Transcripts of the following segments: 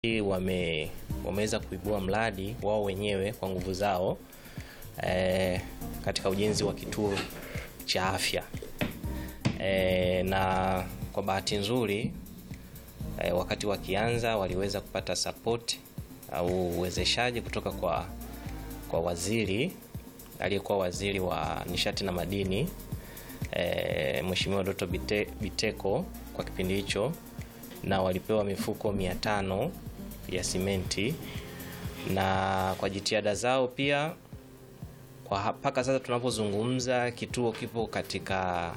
wame wameweza kuibua mradi wao wenyewe kwa nguvu zao eh, katika ujenzi wa kituo cha afya eh, na kwa bahati nzuri eh, wakati wakianza waliweza kupata support au uwezeshaji kutoka kwa kwa waziri aliyekuwa waziri wa nishati na madini e, Mheshimiwa Doto Bite, Biteko kwa kipindi hicho, na walipewa mifuko mia tano ya simenti, na kwa jitihada zao pia kwa mpaka sasa tunapozungumza kituo kipo katika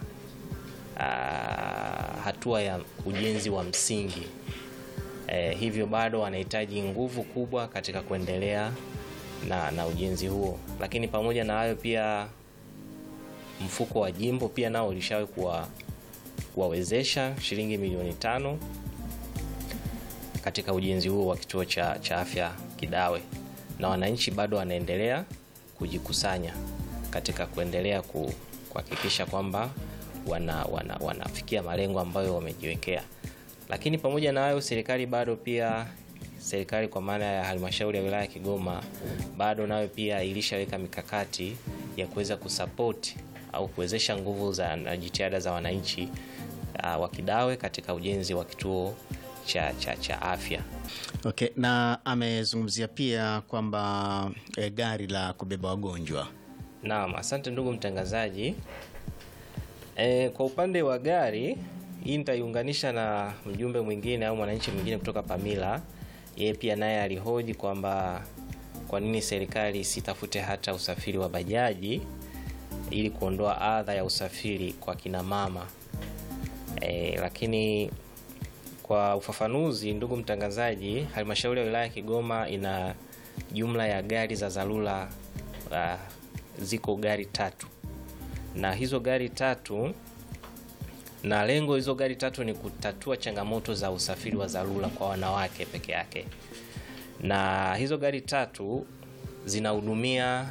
uh, hatua ya ujenzi wa msingi e, hivyo bado wanahitaji nguvu kubwa katika kuendelea na, na ujenzi huo, lakini pamoja na hayo pia mfuko wa jimbo pia nao ulishawahi kuwa kuwawezesha shilingi milioni tano katika ujenzi huo wa kituo cha, cha afya Kidawe, na wananchi bado wanaendelea kujikusanya katika kuendelea kuhakikisha kwamba wana, wana, wanafikia malengo ambayo wamejiwekea. Lakini pamoja na hayo, serikali bado pia serikali kwa maana ya halmashauri ya wilaya ya Kigoma bado nayo pia ilishaweka mikakati ya kuweza kusapoti au kuwezesha nguvu za na jitihada za wananchi uh, wa Kidawe katika ujenzi wa kituo cha, cha, cha afya. Okay, na amezungumzia pia kwamba e, gari la kubeba wagonjwa. Naam, asante ndugu mtangazaji. E, kwa upande wa gari hii nitaiunganisha na mjumbe mwingine au mwananchi mwingine kutoka Pamila. Yeye pia naye alihoji kwamba kwa nini serikali isitafute hata usafiri wa bajaji ili kuondoa adha ya usafiri kwa kina mama. E, lakini kwa ufafanuzi, ndugu mtangazaji, halmashauri ya wilaya ya Kigoma ina jumla ya gari za dharura uh, ziko gari tatu, na hizo gari tatu na lengo hizo gari tatu ni kutatua changamoto za usafiri wa dharura kwa wanawake peke yake, na hizo gari tatu zinahudumia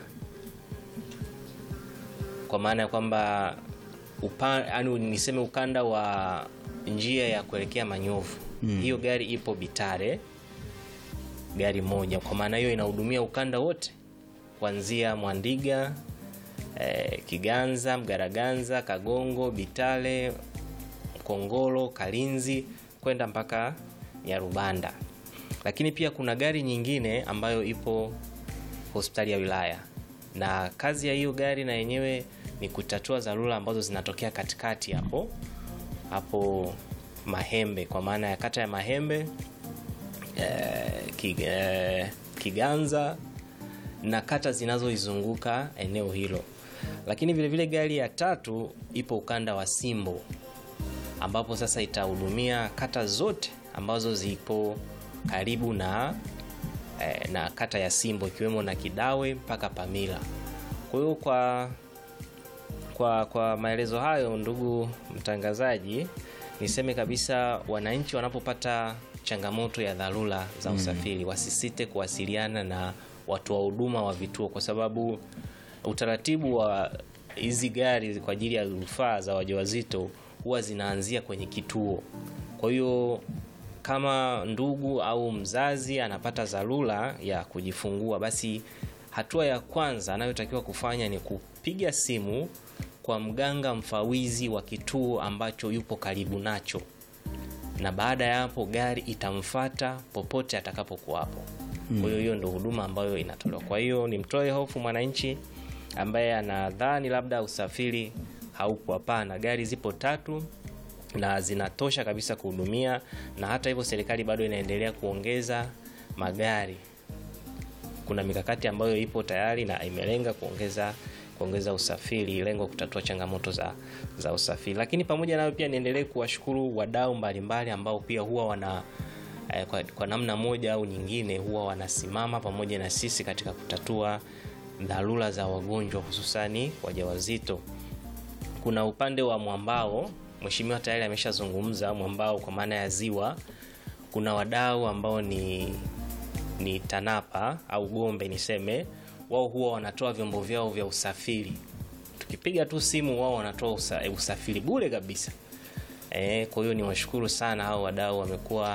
kwa maana ya kwamba yani niseme ukanda wa njia ya kuelekea Manyovu mm. Hiyo gari ipo Bitare, gari moja. Kwa maana hiyo inahudumia ukanda wote kuanzia Mwandiga eh, Kiganza, Mgaraganza, Kagongo, Bitare, Kongolo, Kalinzi kwenda mpaka Nyarubanda. Lakini pia kuna gari nyingine ambayo ipo hospitali ya wilaya, na kazi ya hiyo gari na yenyewe ni kutatua dharura ambazo zinatokea katikati hapo hapo Mahembe, kwa maana ya kata ya Mahembe eh, kig, eh, Kiganza na kata zinazoizunguka eneo hilo. Lakini vile vile gari ya tatu ipo ukanda wa Simbo ambapo sasa itahudumia kata zote ambazo zipo karibu na eh, na kata ya Simbo ikiwemo na Kidawe mpaka Pamila. Kwa hiyo kwa kwa kwa maelezo hayo, ndugu mtangazaji, niseme kabisa wananchi wanapopata changamoto ya dharura za usafiri mm, wasisite kuwasiliana na watoa huduma wa vituo, kwa sababu utaratibu wa hizi gari kwa ajili ya rufaa za wajawazito huwa zinaanzia kwenye kituo. Kwa hiyo kama ndugu au mzazi anapata dharura ya kujifungua, basi hatua ya kwanza anayotakiwa kufanya ni kupiga simu kwa mganga mfawizi wa kituo ambacho yupo karibu nacho, na baada ya hapo gari itamfata popote atakapokuwapo. Kwa hiyo hiyo ndio huduma ambayo inatolewa. Kwa hiyo nimtoe hofu mwananchi ambaye anadhani labda usafiri haupo. Hapana, gari zipo tatu na zinatosha kabisa kuhudumia, na hata hivyo serikali bado inaendelea kuongeza magari. Kuna mikakati ambayo ipo tayari na imelenga kuongeza kuongeza usafiri, lengo kutatua changamoto za, za usafiri. Lakini pamoja nayo pia niendelee kuwashukuru wadau mbalimbali ambao pia huwa wana eh, kwa, kwa namna moja au nyingine huwa wanasimama pamoja na sisi katika kutatua dharura za wagonjwa hususani wajawazito. Kuna upande wa mwambao, mheshimiwa tayari ameshazungumza mwambao kwa maana ya ziwa. Kuna wadau ambao ni ni TANAPA au Gombe niseme wao huwa wanatoa vyombo vyao vya usafiri. Tukipiga tu simu, wao wanatoa usa, usafiri bure kabisa. E, kwa hiyo niwashukuru sana hao wadau, wamekuwa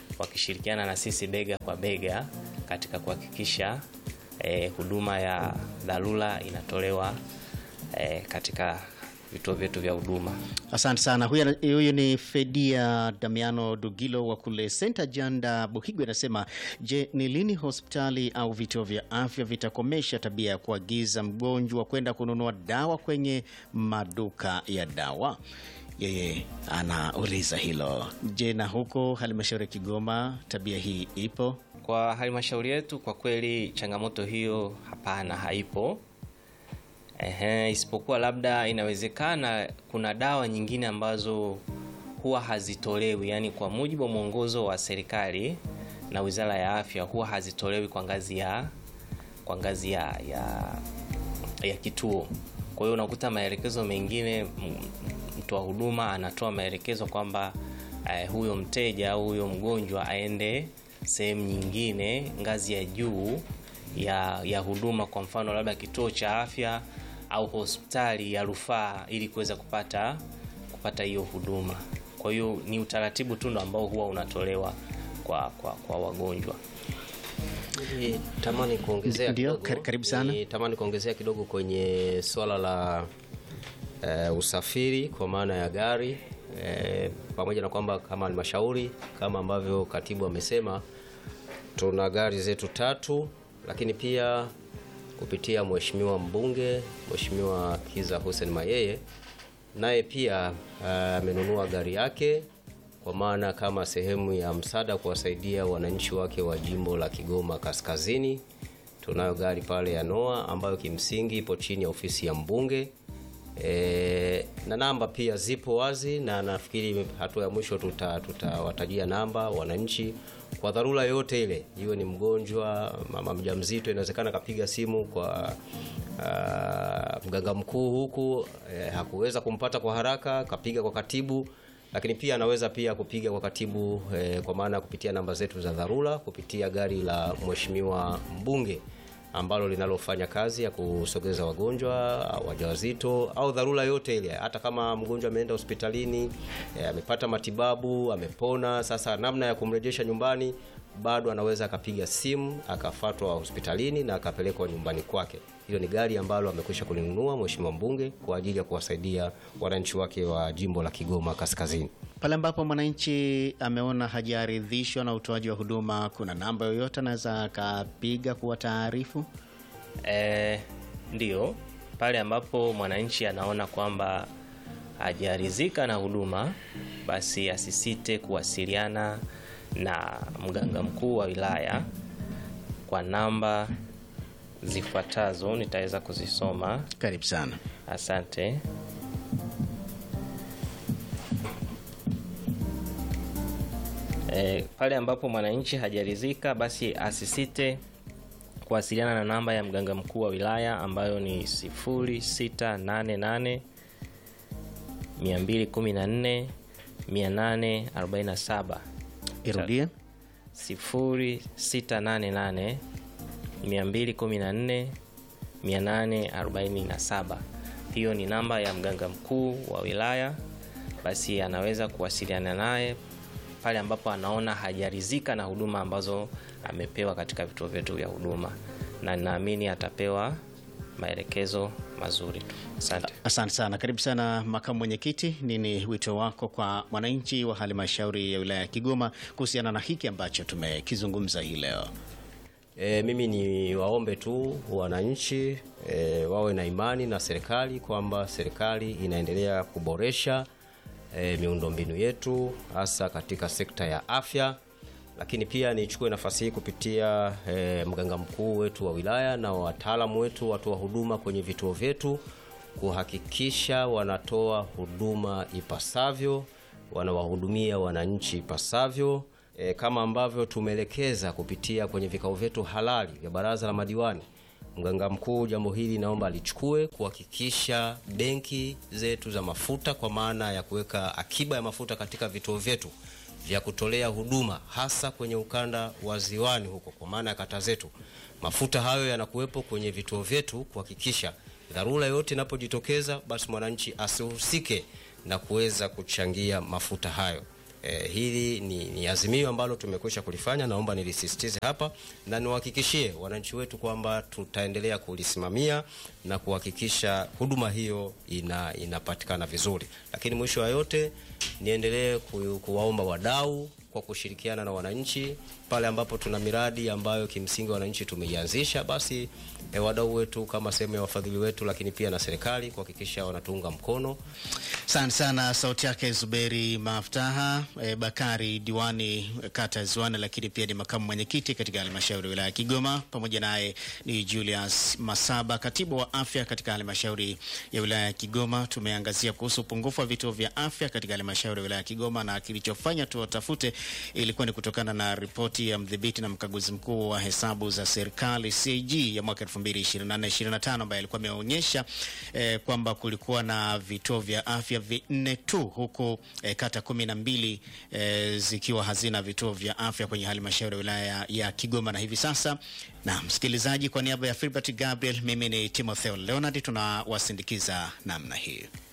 wakishirikiana na sisi bega kwa bega katika kuhakikisha eh, huduma ya dharura inatolewa eh, katika vituo vyetu vya huduma. Asante sana. Huyu huyu ni Fedia Damiano Dugilo wa kule Senta Janda Buhigwe, anasema je, ni lini hospitali au vituo vya afya vitakomesha tabia ya kuagiza mgonjwa kwenda kununua dawa kwenye maduka ya dawa? Yeye anauliza hilo. Je, na huko halmashauri ya Kigoma tabia hii ipo? Kwa halmashauri yetu, kwa kweli changamoto hiyo hapana, haipo. Ehe, isipokuwa labda inawezekana kuna dawa nyingine ambazo huwa hazitolewi, yani kwa mujibu wa mwongozo wa serikali na Wizara ya Afya huwa hazitolewi kwa ngazi ya kwa ngazi ya, ya, ya kituo. Kwa hiyo unakuta maelekezo mengine, mtoa huduma anatoa maelekezo kwamba eh, huyo mteja au huyo mgonjwa aende sehemu nyingine, ngazi ya juu ya, ya huduma, kwa mfano labda kituo cha afya au hospitali ya rufaa ili kuweza kupata kupata hiyo huduma. Kwa hiyo ni utaratibu tu ndo ambao huwa unatolewa kwa, kwa, kwa wagonjwa. Tamani kuongezea Ndio, kidogo, kar- karibu sana. Tamani kuongezea kidogo kwenye swala la eh, usafiri kwa maana ya gari eh, pamoja na kwamba kama halmashauri kama ambavyo katibu amesema tuna gari zetu tatu, lakini pia kupitia mheshimiwa mbunge Mheshimiwa Kiza Hussein Mayeye naye pia amenunua gari yake kwa maana kama sehemu ya msaada kuwasaidia wananchi wake wa jimbo la Kigoma Kaskazini. Tunayo gari pale ya Noah ambayo kimsingi ipo chini ya ofisi ya mbunge e, na namba pia zipo wazi, na nafikiri hatua ya mwisho tuta- tutawatajia namba wananchi kwa dharura yoyote ile, iwe ni mgonjwa, mama mjamzito, inawezekana kapiga simu kwa ah, mganga mkuu huku eh, hakuweza kumpata kwa haraka, kapiga kwa katibu lakini pia anaweza pia kupiga kwa katibu eh, kwa maana ya kupitia namba zetu za dharura kupitia gari la mheshimiwa mbunge ambalo linalofanya kazi ya kusogeza wagonjwa wajawazito au dharura yote ile, hata kama mgonjwa ameenda hospitalini eh, amepata matibabu amepona, sasa namna ya kumrejesha nyumbani bado anaweza akapiga simu akafatwa hospitalini na akapelekwa nyumbani kwake. Hilo ni gari ambalo amekwisha kulinunua mheshimiwa mbunge kwa ajili ya kuwasaidia wananchi wake wa jimbo la Kigoma Kaskazini. Pale ambapo mwananchi ameona hajaridhishwa na utoaji wa huduma, kuna namba yoyote anaweza akapiga kuwa taarifu? E, ndio pale ambapo mwananchi anaona kwamba hajaridhika na huduma, basi asisite kuwasiliana na mganga mkuu wa wilaya kwa namba zifuatazo, nitaweza kuzisoma. Karibu sana. Asante. E, pale ambapo mwananchi hajaridhika basi asisite kuwasiliana na namba ya mganga mkuu wa wilaya ambayo ni 0688 214 847 Irudie. 0688 214 847. Hiyo ni namba ya mganga mkuu wa wilaya, basi anaweza kuwasiliana naye pale ambapo anaona hajaridhika na huduma ambazo amepewa katika vituo vyetu vya huduma, na naamini atapewa maelekezo mazuri tu. Asante. Asante sana. Karibu sana makamu mwenyekiti, nini wito wako kwa mwananchi wa halmashauri ya wilaya ya Kigoma kuhusiana na hiki ambacho tumekizungumza hii leo? E, mimi ni waombe tu wananchi e, wawe na imani na serikali kwamba serikali inaendelea kuboresha e, miundombinu yetu hasa katika sekta ya afya, lakini pia nichukue nafasi hii kupitia e, mganga mkuu wetu wa wilaya na wataalamu wetu watoa huduma kwenye vituo vyetu kuhakikisha wanatoa huduma ipasavyo, wanawahudumia wananchi ipasavyo e, kama ambavyo tumeelekeza kupitia kwenye vikao vyetu halali vya baraza la madiwani. Mganga mkuu jambo hili naomba alichukue kuhakikisha benki zetu za mafuta kwa maana ya kuweka akiba ya mafuta katika vituo vyetu vya kutolea huduma hasa kwenye ukanda wa ziwani huko, kwa maana ya kata zetu, mafuta hayo yanakuwepo kwenye vituo vyetu kuhakikisha dharura yote inapojitokeza, basi mwananchi asihusike na kuweza kuchangia mafuta hayo. Eh, hili ni, ni azimio ambalo tumekwisha kulifanya, naomba nilisisitize hapa na niwahakikishie wananchi wetu kwamba tutaendelea kulisimamia na kuhakikisha huduma hiyo ina, inapatikana vizuri. Lakini mwisho wa yote niendelee ku, kuwaomba wadau kwa kushirikiana na wananchi pale ambapo tuna miradi ambayo kimsingi wananchi tumeianzisha, basi eh, wadau wetu kama sehemu ya wafadhili wetu, lakini pia na serikali kuhakikisha wanatuunga mkono. Asante sana. Sauti yake Zuberi Maftaha e, Bakari, diwani kata ya Ziwani, lakini pia ni makamu mwenyekiti katika halmashauri ya wilaya ya Kigoma. Pamoja naye ni Julius Masaba, katibu wa afya katika halmashauri ya wilaya ya Kigoma. Tumeangazia kuhusu upungufu wa vituo vya afya katika halmashauri ya wilaya ya Kigoma, na kilichofanya tuwatafute ilikuwa ni kutokana na ripoti ya mdhibiti na mkaguzi mkuu wa hesabu za serikali CAG ya mwaka 2024/2025 ambaye alikuwa ameonyesha eh, kwamba kulikuwa na vituo vya afya vinne tu huku eh, kata kumi na mbili eh, zikiwa hazina vituo vya afya kwenye halmashauri ya wilaya ya Kigoma. Na hivi sasa, na msikilizaji, kwa niaba ya Filbert Gabriel, mimi ni Timotheo Leonard, tunawasindikiza namna hii.